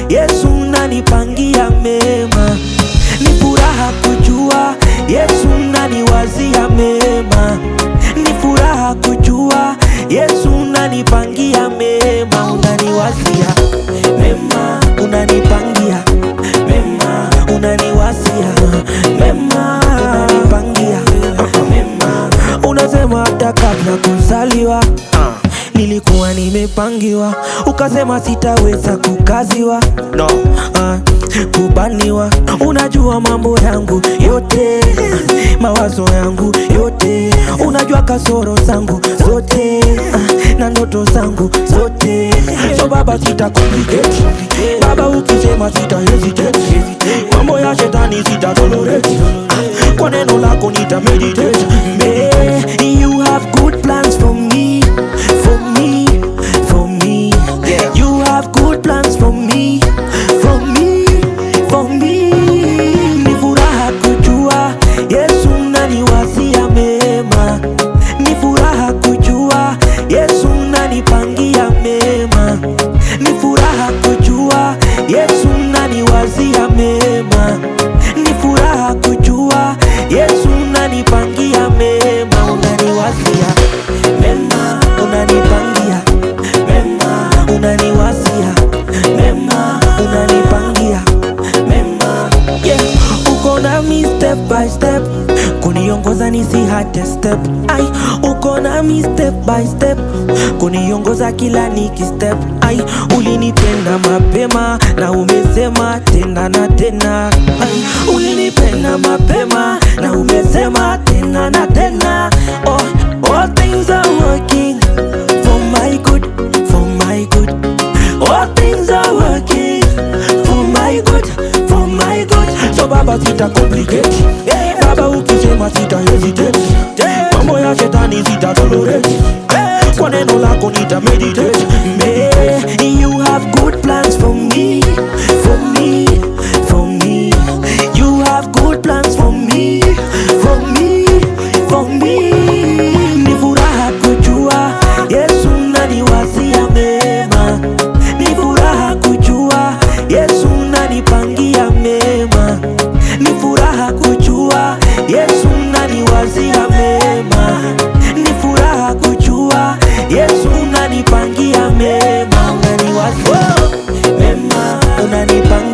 Yesu unanipangia mema, ni furaha kujua Yesu unaniwazia mema, ni furaha kujua Yesu unanipangia mema, unaniwazia mema, unanipangia mema, unaniwazia mema, unanipangia mema, unasema hata kabla kuzaliwa nilikuwa nimepangiwa, ukasema sitaweza kukaziwa no. uh, kubaniwa. Unajua mambo yangu yote, mawazo yangu yote, unajua kasoro zangu zote uh, na ndoto zangu zote. So baba, sita complicate baba, ukisema sita hesitate, mambo ya shetani sita tolerate, uh, kwa neno lako nita meditate. May you have good plans for me, for me, for me. You have good plans for me, for me, for me. Ni furaha kujua Yesu unaniwazia mema, ni furaha kujua Yesu unanipangia mema, ni furaha kujua Yesu unaniwazia mema, ni furaha kujua Yesu unanipangia mema, unaniwazia mema, unanipangia mema, unaniwazia mema, unanipangia mema, yeah. Uko nami step by step, kuniongoza nisihate step, ai, uko nami step by step, kuniongoza kila niki step, ai, ulinipenda mapema na umesema tena na tena, ai, ulinipenda mapema na umesema tena na tena, oh, all things are working for my good, for my good. All things are working for my good, for my good. So baba sita complicate, baba ukisema sita hesitate, mambo ya shetani sita tolerate, kwa neno lako nita meditate. May you have good plans for me, for me, for me. You have good plans for me, for me, for me. Ni furaha kujua Yesu unaniwazia mema, ni furaha kujua Yesu unanipangia mema, ni furaha kujua Yesu unaniwazia mema, ni furaha kujua Yesu unanipangia mema, unaniwazia mema, unanipangia